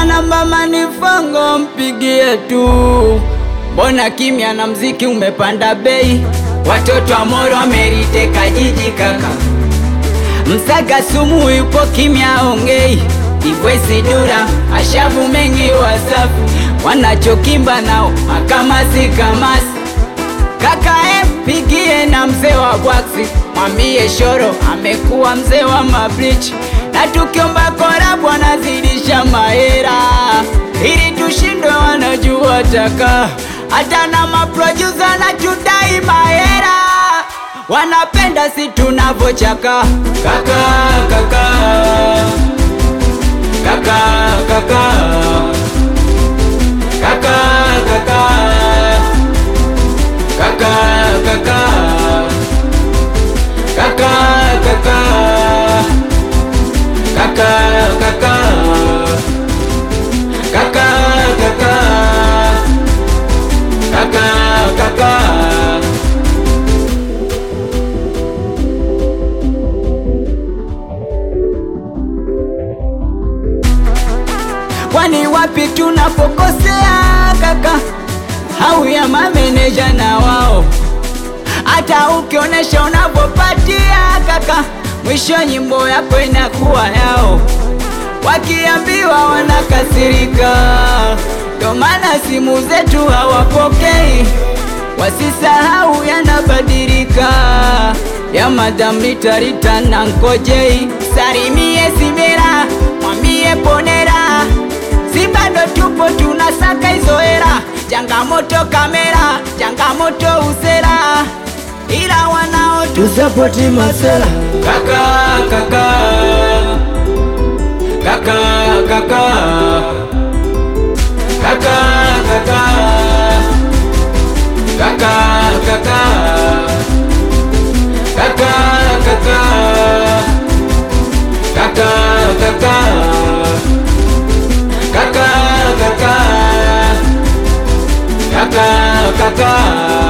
Kaka namba manifongo mpigie tu, mbona kimya na mziki umepanda bei? Watoto wa Moro wameliteka jiji kaka, Msaga sumu yupo kimya ongei, Ivwesi Dura ashavu mengi wasafi, wanachokimba nao makamasi kamasi Kaka empigie na mzee wa bwaksi, mwambie Shoro amekuwa mzee wa mablichi, na tukiomba korabu anazidisha mahera, ili tushindwe wanajua taka, hata na maprodusa na tudai mahera, wanapenda si tunavochaka kaka kaka kaka kaka kaka kaka kaka kaka kaka kaka kaka kaka kaka kaka kaka kaka kwani wapi tunapokosea kaka au ya mameneja na wao hata ukionyesha unavyopatia kaka, mwisho nyimbo yako inakuwa yao, wakiambiwa wanakasirika. Ndo maana simu zetu hawapokei, wasisahau yanabadilika. Ya madam Ritarita na Nkojei, salimie Simera, mwambie ponera, si bado tupo tunasaka hizo hera. Changamoto kamera, changamoto usera, ila wanao tusapoti masela kaka kaka kaka kaka kaka kaka kaka kaka kaka kaka kaka kaka kaka kaka kaka kaka